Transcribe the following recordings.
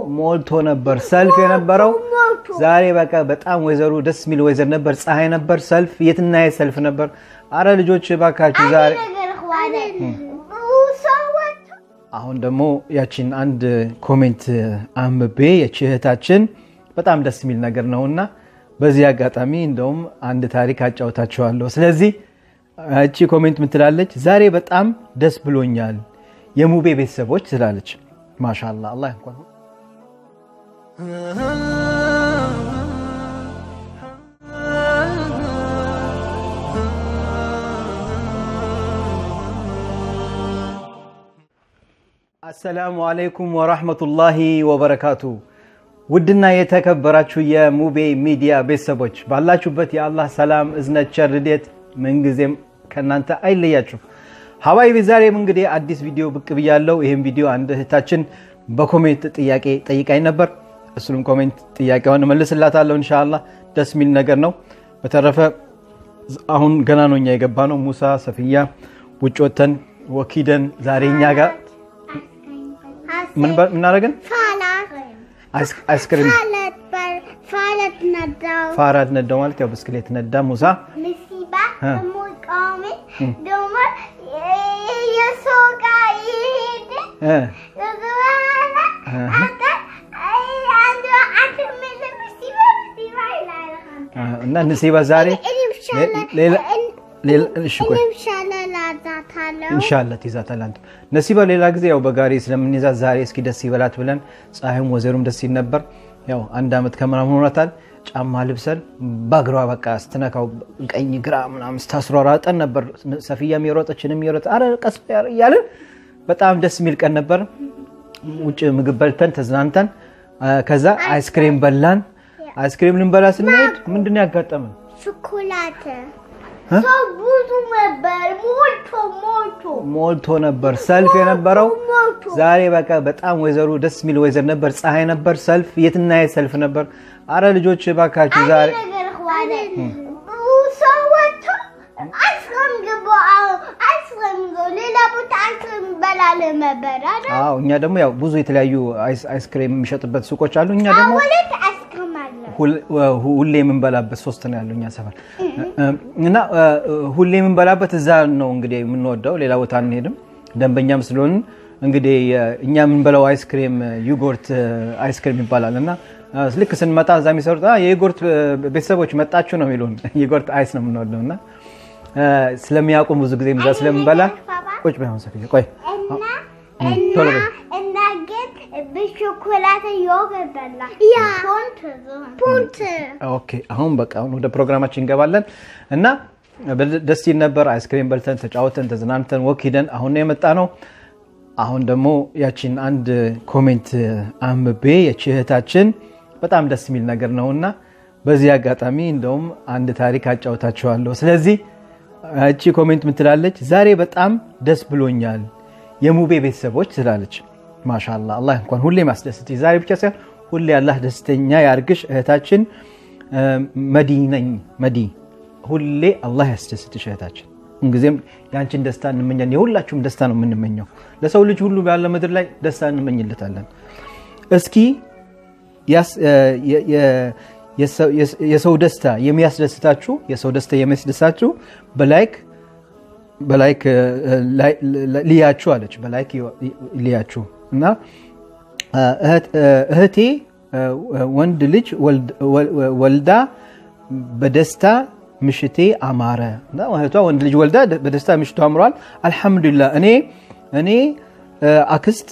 ሞልቶ ነበር ሰልፍ የነበረው ዛሬ በቃ በጣም ወይዘሩ ደስ የሚል ወይዘር ነበር። ፀሐይ ነበር ሰልፍ፣ የትና የት ሰልፍ ነበር። አረ ልጆች ባካችሁ ዛሬ አሁን ደግሞ ያችን አንድ ኮሜንት አንብቤ የቺ እህታችን በጣም ደስ የሚል ነገር ነውና በዚህ አጋጣሚ እንደውም አንድ ታሪክ አጫውታችኋለሁ። ስለዚህ እቺ ኮሜንት ምትላለች፣ ዛሬ በጣም ደስ ብሎኛል የሙቤ ቤተሰቦች ትላለች። ማሻላ አላህ እንኳን አሰላሙ አለይኩም ወራህመቱላሂ ወበረካቱ። ውድና የተከበራችሁ የሙቤ ሚዲያ ቤተሰቦች ባላችሁበት የአላህ ሰላም፣ እዝነት፣ ቸር፣ ርዴት ምንጊዜም ከእናንተ አይለያችሁ። ሀባይቢ ዛሬም እንግዲህ አዲስ ቪዲዮ ብቅ ብያለሁ። ይህም ቪዲዮ አንድ እህታችን በኮሜንት ጥያቄ ጠይቃኝ ነበር። እሱንም ኮሜንት ጥያቄዋን እመልስላታለሁ እንሻላ። ደስ የሚል ነገር ነው። በተረፈ አሁን ገና ነው እኛ የገባ ነው። ሙሳ ሰፍያ ውጭ ወተን ወኪደን ዛሬ እኛ ጋር ምናደረግን አይስክሪም ፋራድ ነዳው ማለት ያው ብስክሌት ነዳ ሙሳ እና ንሲባ ዛሬ እንሻላ ትይዛታለህ አንተ ነሲባ ሌላ ጊዜ ያው በጋሪ ስለምንይዛት ዛሬ እስኪ ደስ ይበላት ብለን ፀሐዩም ወዘሩም ደስ ይል ነበር። ያው አንድ ዓመት ከምናምን ሆኗታል። ጫማ ልብሰን በእግሯ በቃ ስትነካው ቀኝ ግራ ምናምን ስታስሯሯጠን ነበር። ሰፊያም የሮጠችንም የሮጠ አረ ቀስ እያለን በጣም ደስ የሚል ቀን ነበር። ውጭ ምግብ በልተን ተዝናንተን ከዛ አይስክሬም በላን። አይስክሬም ልንበላ ስንሄድ ምንድን ነው ያጋጠመን? ሾኮላት ሰው ብዙ ነበር፣ ሞልቶ ሞልቶ ሞልቶ ነበር ሰልፍ የነበረው ዛሬ በቃ በጣም ወይዘሩ ደስ የሚል ወይዘር ነበር። ፀሐይ ነበር ሰልፍ፣ የትና የት ሰልፍ ነበር። አረ ልጆች ባካችሁ ዛሬ ሰው ወጥቶ አይስክሬም ገባ፣ አይስክሬም ሌላ ቦታ አይስክሬም በላለን ነበር አይደል? አዎ እኛ ደግሞ ያው ብዙ የተለያዩ አይስክሬም የሚሸጥበት ሱቆች አሉ። እኛ ደግሞ ሁለት አይስክሬም አለ። ሁሌ የምንበላበት ሶስት ነው ያለው እኛ ሰፈር እና ሁሌ የምንበላበት እዛ ነው እንግዲህ የምንወደው፣ ሌላ ቦታ አንሄድም። ደንበኛም ስለሆን እንግዲህ እኛ የምንበላው አይስክሬም ዩጎርት አይስክሬም ይባላል እና ልክ ስንመጣ እዛ የሚሰሩት የዩጎርት ቤተሰቦች መጣችሁ ነው የሚሉን። ዩጎርት አይስ ነው የምንወደው እና ስለሚያውቁም ብዙ ጊዜ እዛ ስለምንበላ ቁጭ በይሆን ሰፊ ቆይ ቶሎ በይ እና ግን በሾኮላት ዮገርት በላ ያ ፑንት ኦኬ አሁን በቃ አሁን ወደ ፕሮግራማችን እንገባለን እና ደስ ይል ነበር። አይስክሬም በልተን ተጫወተን ተዝናንተን ወክ ሂደን አሁን ነው የመጣ ነው። አሁን ደግሞ ያችን አንድ ኮሜንት አንብቤ የቺ እህታችን በጣም ደስ የሚል ነገር ነው እና በዚህ አጋጣሚ እንደውም አንድ ታሪክ አጫውታችኋለሁ። ስለዚህ እቺ ኮሜንት ምትላለች፣ ዛሬ በጣም ደስ ብሎኛል የሙቤ ቤተሰቦች ትላለች። ማሻላ አላህ እንኳን ሁሌ ማስደስት ዛሬ ብቻ ሳይሆን ሁሌ አላህ ደስተኛ ያርግሽ እህታችን። መዲ ነኝ መዲ፣ ሁሌ አላህ ያስደስትሽ እህታችን። ሁልጊዜም የአንችን ደስታ እንመኛለን። የሁላችሁም ደስታ ነው የምንመኘው። ለሰው ልጅ ሁሉ ያለ ምድር ላይ ደስታ እንመኝለታለን። እስኪ የሰው ደስታ የሚያስደስታችሁ የሰው ደስታ የሚያስደስታችሁ በላይክ በላይክ ልያችሁ አለች። በላይክ ልያችሁ እና እህቴ ወንድ ልጅ ወልዳ በደስታ ምሽቴ አማረ። እህቷ ወንድ ልጅ ወልዳ በደስታ ምሽቱ አምሯል። አልሐምዱሊላ እኔ እኔ አክስት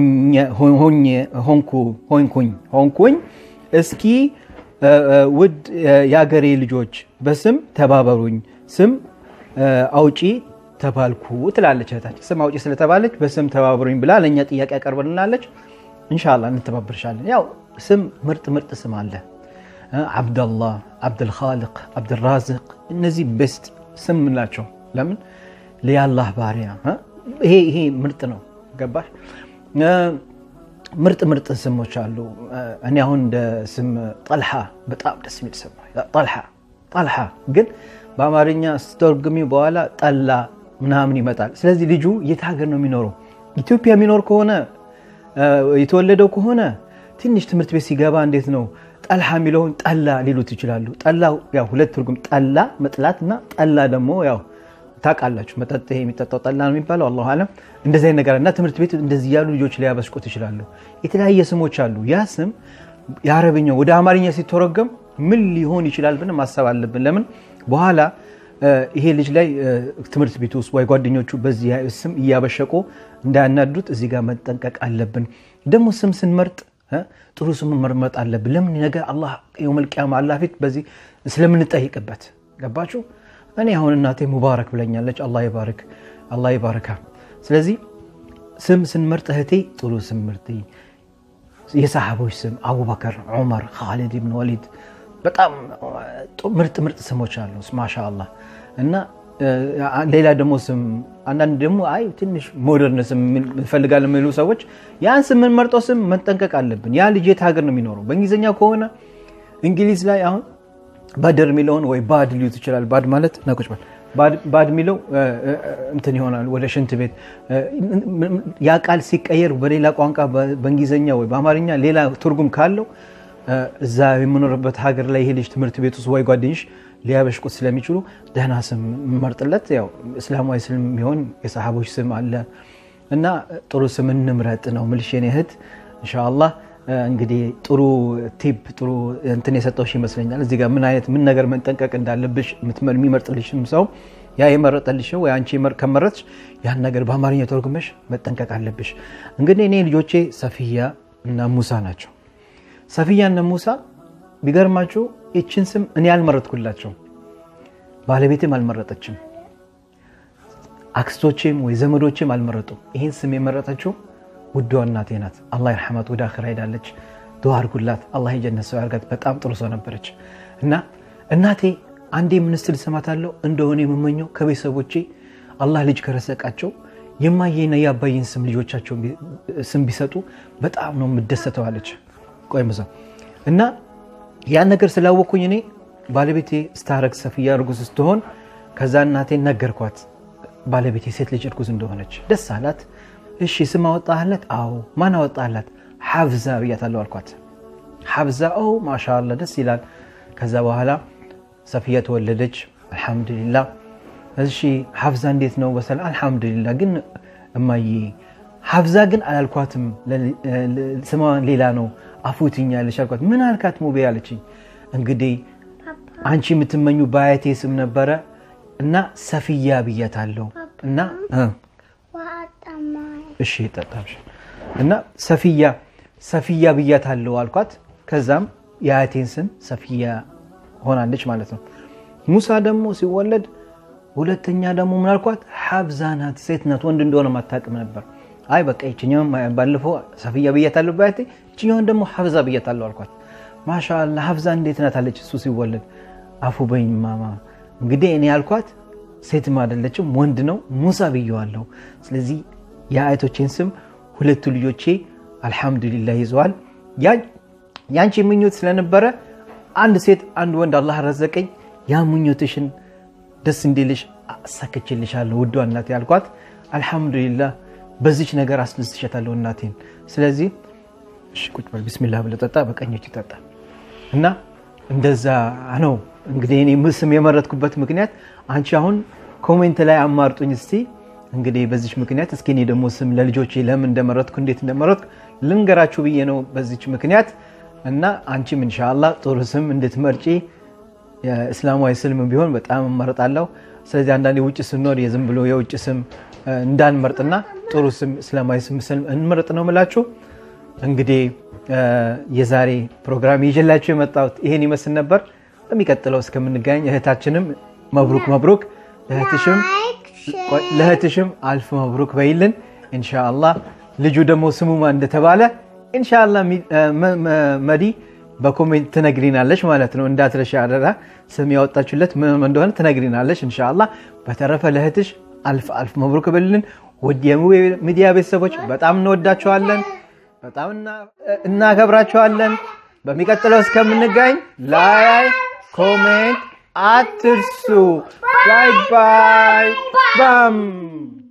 ሆንኩኝ ሆንኩኝ። እስኪ ውድ የአገሬ ልጆች በስም ተባበሩኝ፣ ስም አውጪ ተባልኩ ትላለች እህታችን። ስም አውጪ ስለተባለች በስም ተባበሩኝ ብላ ለእኛ ጥያቄ ያቀርበልናለች። እንሻላ እንተባበርሻለን። ያው ስም ምርጥ ምርጥ ስም አለ። አብደላህ፣ አብድልኻልቅ፣ አብድራዝቅ እነዚህ ቤስት ስም ምንላቸው። ለምን ለያላህ ባሪያ ይሄ ይሄ ምርጥ ነው። ገባሽ? ምርጥ ምርጥ ስሞች አሉ። እኔ አሁን እንደ ስም ጠልሓ በጣም ደስ የሚል ስም ጠልሓ ጠልሓ ግን በአማርኛ ስተርጉሚ በኋላ ጠላ ምናምን ይመጣል። ስለዚህ ልጁ የት ሀገር ነው የሚኖረው? ኢትዮጵያ የሚኖር ከሆነ የተወለደው ከሆነ ትንሽ ትምህርት ቤት ሲገባ እንዴት ነው ጠልሃ የሚለውን ጠላ ሊሉት ይችላሉ። ጠላ ያው ሁለት ትርጉም ጠላ መጥላት እና ጠላ ደግሞ ያው ታውቃላችሁ መጠጥ ይሄ የሚጠጣው ጠላ ነው የሚባለው። አላሁ አለም እንደዚህ አይነት ነገር እና ትምህርት ቤት እንደዚህ ያሉ ልጆች ሊያበሽቁት ይችላሉ። የተለያየ ስሞች አሉ። ያ ስም የአረብኛው ወደ አማርኛ ሲተረጎም ምን ሊሆን ይችላል ብለን ማሰብ አለብን። ለምን በኋላ ይሄ ልጅ ላይ ትምህርት ቤት ውስጥ ወይ ጓደኞቹ በዚህ ስም እያበሸቁ እንዳያናዱት እዚህ ጋር መጠንቀቅ አለብን። ደግሞ ስም ስንመርጥ ጥሩ ስም መርመጥ አለብን። ለምን ነገር አላህ የውመል ቂያማ አላህ ፊት በዚህ ስለምንጠይቅበት ገባችሁ? እኔ አሁን እናቴ ሙባረክ ብለኛለች። አላህ ይባርክ፣ አላህ ይባርካ። ስለዚህ ስም ስንመርጥ እህቴ ጥሩ ስም ምርጥ። የሰሃቦች ስም አቡበከር፣ ዑመር፣ ካሊድ ብን ወሊድ በጣም ምርጥ ምርጥ ስሞች አሉ። ማሻ አላህ እና ሌላ ደግሞ ስም አንዳንድ ደግሞ አይ ትንሽ ሞደርን ስም እንፈልጋለን የሚሉ ሰዎች ያን ስም የምንመርጠው ስም መጠንቀቅ አለብን። ያ ልጅ የት ሀገር ነው የሚኖረው? በእንግሊዝኛ ከሆነ እንግሊዝ ላይ አሁን ባደር የሚለውን ወይ ባድ ሊዩት ይችላል። ባድ ማለት ናቆች ባድ የሚለው እንትን ይሆናል ወደ ሽንት ቤት። ያ ቃል ሲቀየር በሌላ ቋንቋ በእንግሊዝኛ ወይ በአማርኛ ሌላ ትርጉም ካለው እዛ የምኖርበት ሀገር ላይ ይሄ ልጅ ትምህርት ቤት ውስጥ ወይ ጓደኞች ሊያበሽቁት ስለሚችሉ ደህና ስም መርጥለት። ያው እስላማዊ ስም የሚሆን የሰሃቦች ስም አለ እና ጥሩ ስም እንምረጥ ነው ምልሽ የኔ እህት ኢንሻአላህ። እንግዲህ ጥሩ ቲፕ ጥሩ እንትን የሰጠውሽ ይመስለኛል። እዚህ ጋር ምን አይነት ምን ነገር መጠንቀቅ እንዳለብሽ የሚመርጥልሽም ሰው ያ የመረጠልሽ ወይ አንቺ ከመረጥሽ ያን ነገር በአማርኛ ተርጉመሽ መጠንቀቅ አለብሽ። እንግዲህ እኔ ልጆቼ ሰፊያ እና ሙሳ ናቸው። ሰፊያ እና ሙሳ ቢገርማችሁ ይችን ስም እኔ አልመረጥኩላቸው፣ ባለቤቴም አልመረጠችም፣ አክስቶቼም ወይ ዘመዶቼም አልመረጡም። ይህን ስም የመረጠችው ውዷ እናቴ ናት። አላህ ይርሐማት፣ ወደ አኺራ ሄዳለች። ዱዓ አድርጉላት፣ አላህ የጀነት ሰው ያርጋት። በጣም ጥሩ ሰው ነበረች እና እናቴ አንዴ ምን ስትል እሰማታለሁ እንደሆነ የምመኘው ከቤተሰቦቼ አላህ ልጅ ከረሰቃቸው የማየና የአባዬን ስም ልጆቻቸው ስም ቢሰጡ በጣም ነው የምደሰተው አለች። ቆይ ምዛ እና ያን ነገር ስላወቅኩኝ እኔ ባለቤቴ ስታረግ ሰፊያ እርጉዝ ስትሆን ከዛ እናቴን ነገርኳት። ባለቤቴ ሴት ልጅ እርጉዝ እንደሆነች ደስ አላት። እሺ ስም አወጣህለት? አዎ። ማን አወጣህላት? ሐፍዛ ብያታለሁ አልኳት። ሐፍዛ ኦ ማሻአላ ደስ ይላል። ከዛ በኋላ ሰፊያ ተወለደች። አልሐምዱሊላ። እሺ ሐፍዛ እንዴት ነው? በሰላም አልሐምዱሊላ። ግን እማዬ ሐፍዛ ግን አላልኳትም፣ ስሟ ሌላ ነው አፉትኛለች አልኳት። ምን አልካት ሙቤ አለችኝ። እንግዲህ አንቺ የምትመኙ በአያቴ ስም ነበረ እና ሰፊያ ብያታለሁ እና እሺ ጠጣሽ እና ሰፊያ ሰፊያ ብያታለሁ አልኳት። ከዛም የአያቴን ስም ሰፊያ ሆናለች ማለት ነው። ሙሳ ደግሞ ሲወለድ ሁለተኛ ደግሞ ምን አልኳት? ሐፍዛ ናት፣ ሴት ናት፣ ወንድ እንደሆነ ማታቅም ነበር። አይ በቃ ይችኛውን ባለፈው ሰፊያ ብያታለሁ በአያቴ ይችኛውን ደግሞ ሐፍዛ ብያታለሁ አልኳት። ማሻአላ ሐፍዛ እንዴት ናት አለች። እሱ ሲወለድ አፉ በኝ ማማ እንግዲህ እኔ ያልኳት ሴትም አይደለችም ወንድ ነው ሙሳ ብየዋለሁ። ስለዚህ የአያቶቼን ስም ሁለቱ ልጆቼ አልሐምዱሊላህ ይዘዋል። ያንቺ ምኞት ስለነበረ አንድ ሴት አንድ ወንድ አላህ ረዘቀኝ። ያ ምኞትሽን ደስ እንዲልሽ አሳክችልሻለሁ ውዷ እናቴ ያልኳት አልሐምዱሊላህ በዚች ነገር አስደስሸታለሁ እናቴን። ስለዚህ እሺ ቁጭ በል ቢስሚላህ ብለህ ጠጣ፣ በቀኞች ይጠጣ እና እንደዛ ነው እንግዲህ እኔ ስም የመረጥኩበት ምክንያት አንቺ አሁን ኮሜንት ላይ አማርጡኝ እስቲ እንግዲህ በዚች ምክንያት እስኪ እኔ ደግሞ ስም ለልጆቼ ለምን እንደመረጥኩ እንዴት እንደመረጥኩ ልንገራችሁ ብዬ ነው በዚች ምክንያት እና አንቺም ኢንሻአላህ ጥሩ ስም እንድትመርጪ እስላማዊ ስልም ቢሆን በጣም እመርጣለሁ። ስለዚህ አንዳንዴ ውጭ ስንኖር የዝም ብሎ የውጭ ስም እንዳንመርጥና ጥሩ ስም እስላማዊ ስም እንመርጥ ነው ምላችሁ። እንግዲህ የዛሬ ፕሮግራም ይዤላችሁ የመጣሁት ይሄን ይመስል ነበር። በሚቀጥለው እስከምንገናኝ እህታችንም መብሩክ መብሩክ ለእህትሽም አልፍ መብሩክ በይልን ኢንሻአላህ። ልጁ ደግሞ ስሙ ማን እንደተባለ ኢንሻአላህ መዲ በኮሜንት ትነግሪናለች ማለት ነው። እንዳትረሻ አደራ። ስም ያወጣችሁለት ምን እንደሆነ ትነግሪናለች ኢንሻአላህ። በተረፈ ለእህትሽ አልፍ አልፍ መብሩክ በይልን። ውድ የሚዲያ ቤተሰቦች በጣም እንወዳችኋለን፣ በጣም እናከብራችኋለን። በሚቀጥለው እስከምንገኝ ላይ ኮሜንት አትርሱ። ባይ ባይ ባም